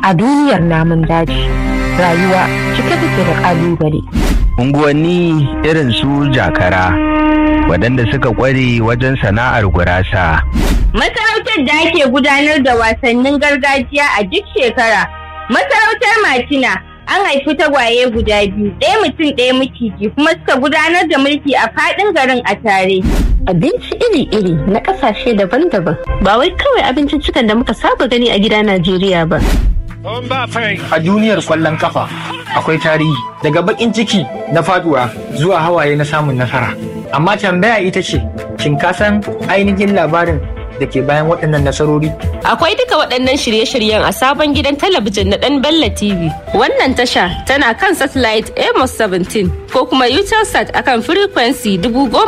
a duniyar namun daji rayuwa cike take da kalubale unguwanni irin su jakara waɗanda suka ƙware wajen sana'ar gurasa Masarautar da ake gudanar da wasannin gargajiya a duk shekara. Masarautar Matina an haifi tagwaye guda biyu, ɗaya mutum ɗaya maciji kuma suka gudanar da mulki a faɗin garin a tare. Abinci iri-iri na ƙasashe daban-daban ba wai kawai abinciccikan da muka saba gani a gida Najeriya ba. A duniyar kwallon kafa akwai tarihi daga bakin ciki na faduwa zuwa hawaye na samun nasara. Amma tambaya ita ce, shin ka san ainihin labarin da ke bayan waɗannan nasarori? Akwai duka waɗannan shirye-shiryen a sabon gidan talabijin na ɗan Bella TV. Wannan tasha tana kan satellite Amos 17 ko kuma Utelsat akan frequency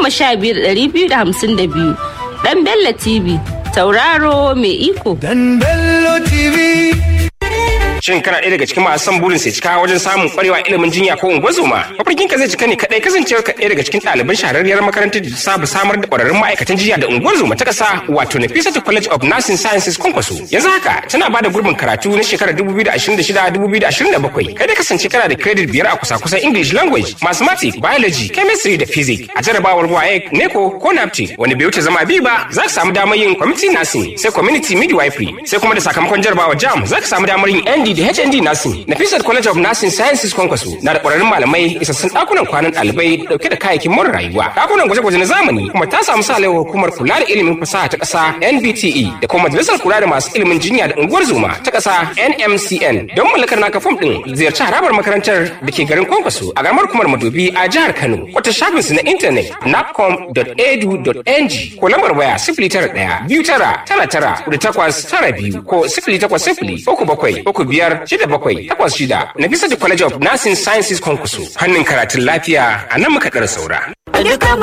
15252. Ɗan Bella TV, tauraro mai iko. Dan Bello TV. Shin kana ɗaya daga cikin masu son burin sai cika wajen samun ƙwarewa ilimin jinya ko ungozoma? Mafarkin ka zai cika ne kaɗai kasancewar ka ɗaya daga cikin ɗaliban shahararriyar makarantar da ta saba samar da ƙwararrun ma'aikatan jinya da ungozoma ta ƙasa wato Nafisatu College of Nursing Sciences Kwankwaso. Yanzu haka tana ba da gurbin karatu na shekarar 2026-2027. Kai da kasance kana da credit biyar a kusa-kusan English language, mathematics, biology, chemistry da physics. A jarabawar WAEC, NECO ko NAPTE wanda bai wuce zama biyu ba za ka samu damar yin community nursing sai community midwifery sai kuma da sakamakon jarabawar JAM za ka samu damar yin ND da HND Nursing. Nafisat College of Nursing Sciences Kwankwaso na da ƙwararrun malamai isassun ɗakunan kwanan ɗalibai dauke da kayayyakin more rayuwa. Ɗakunan gwaje-gwaje na zamani kuma ta samu sa hukumar kula da ilimin fasaha ta ƙasa NBTE da kuma majalisar kula da masu ilimin jinya da unguwar zuma ta ƙasa NMCN. Don mallakar naka fom ɗin ziyarci harabar makarantar da ke garin Kwankwaso a garamar kumar Madobi a jihar Kano. Wata shafin su na intanet napcom.edu.ng ko lambar waya sifili tara ɗaya biyu tara tara tara da takwas tara biyu ko sifili takwas sifili uku bakwai uku biyar shida bakwai takwas shida na bisa da College of Nursing Sciences Kwankwaso. Hannun karatun lafiya a nan muka ɗara saura.